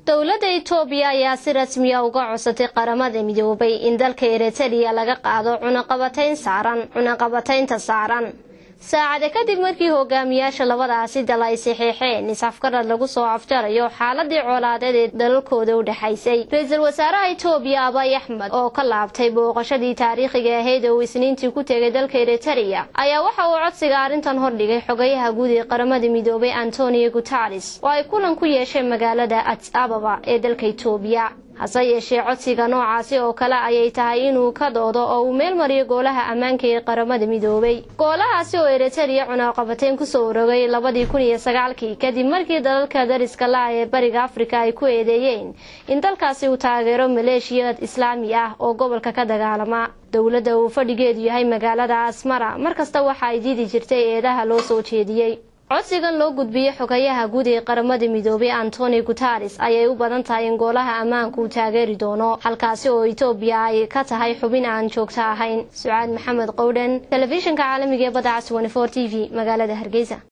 dowladda itoobiya ayaa si rasmiya uga codsatay qaramada midoobay in dalka eritariya laga qaado cunaqabatayn saaran cunaqabataynta saaran saacade kadib markii hogaamiyaasha labadaasi dal ay saxeexeen is-afgarad lagu soo afjarayo xaaladii colaadeed ee dalalkooda u dhexaysay ra-iisul wasaaraha itoobiya abay axmed oo ka laabtay booqashadii taariikhiga ahayd oo uu isniintii ku tegay dalka eritariya ayaa waxa uu codsiga arrintan hordhigay xogayaha guud ee qaramada midoobay antonio guteres oo ay kulan ku yeesheen magaalada ads ababa ee dalka itoobiya hase yeeshee codsiga noocaasi oo kale ayay tahay inuu ka doodo oo uu meel mariyo goolaha ammaanka ee qaramada midoobay goolahaasi oo eritariya cunaqabateyn kusoo urogay labadii kun iyo sagaalkii kadib markii dalalka dariska la ee bariga afrika ay ku eedeeyeen in dalkaasi uu taageero maleeshiya islaami ah oo gobolka ka dagaalama dowladda uu fadhigeedu yahay magaalada asmara markasta waxa ay diidi jirtay eedaha loo soo jeediyey codsigan loo gudbiyey xogayaha guud ee qaramada midoobay antonio guteres ayay u badan tahay in goolaha ammaanka uu taageeri doono halkaasi oo itoobiya ay ka tahay xubin aan joogto ahayn sucaad maxamed qowdhan telefishinka caalamiga ee badda cas t v magaalada hargeysa